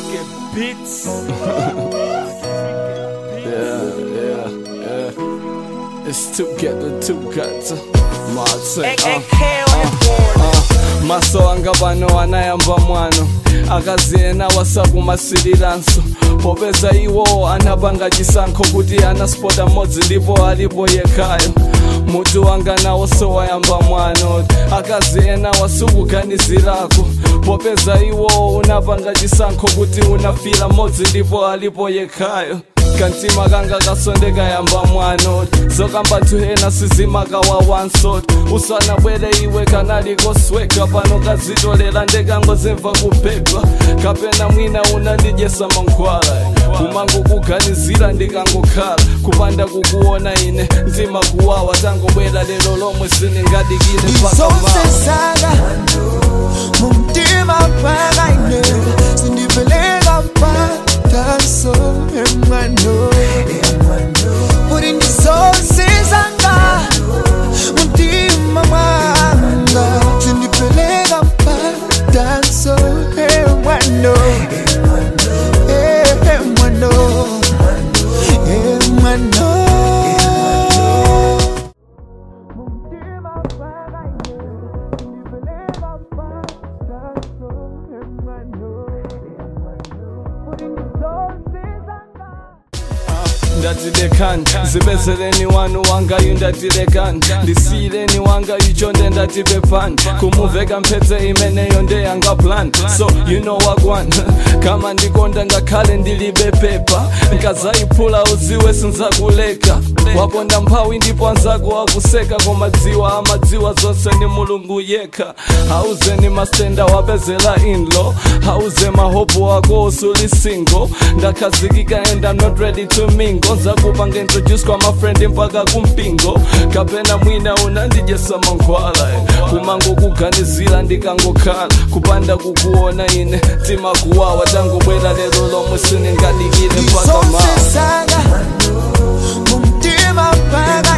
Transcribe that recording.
Yeah, yeah, yeah. It's together, two cuts. Martin, uh, uh, maso anga pano anayamba mwano akaziyena wasakumasiriranso popeza iwo anapanga chisankho kuti anaspota mmodzi ndipo alipo yekhayo mutu wanga nawo sowayamba mwano akaziyena wasukuganizirako popeza iwo unapanga chisankho kuti unafira mmodzi ndipo alipo yekhayo kantima kanga kasondeka yamba mwano zokamba tuhena sizimakawawansot usanabwere iwe kanali kosweka pano kazitolera ndekangozemva kuphephwa kapena mwina unandijesa mankhwala kumangokuganizira ndikangokhala kupanda kukuona ine mtima kuwawa tangobwera lero lomwe siningadikile mpaka mawa Isosesaka mumtima pakaine sindipeleka mpataso emwano kuti ndisosesanga mumtima mwanga sindipeleka mpataso emwano emwano emwano ndatilekani zibezereni wanu wangayu ndatilekani ndisiyireni wangayu chonde ndatipepani kumuveka mphetse imeneyo ndeyanga plan so you know wagwan kama ndikonda ngakhale ndilibe pepa nkazayiphula uziwe sinzakuleka waponda mphawi ndipo anzako akuseka koma dziwa amadziwa zonse ni mulungu yekha hauzeni mastenda wapezela inlo hauze mahopo ako usuli single ndakhazikika and I'm not ready to mingle nzakupanga introduce kwa mafrendi mpaka kumpingo kapena mwina unandijesa mankhwala eh. kumangokuganizira ndikangokhala kupanda kukuona ine mtima kuwawa tangobwera lero lomwe siningadikile mpaka mawa isosesaka mumtima paka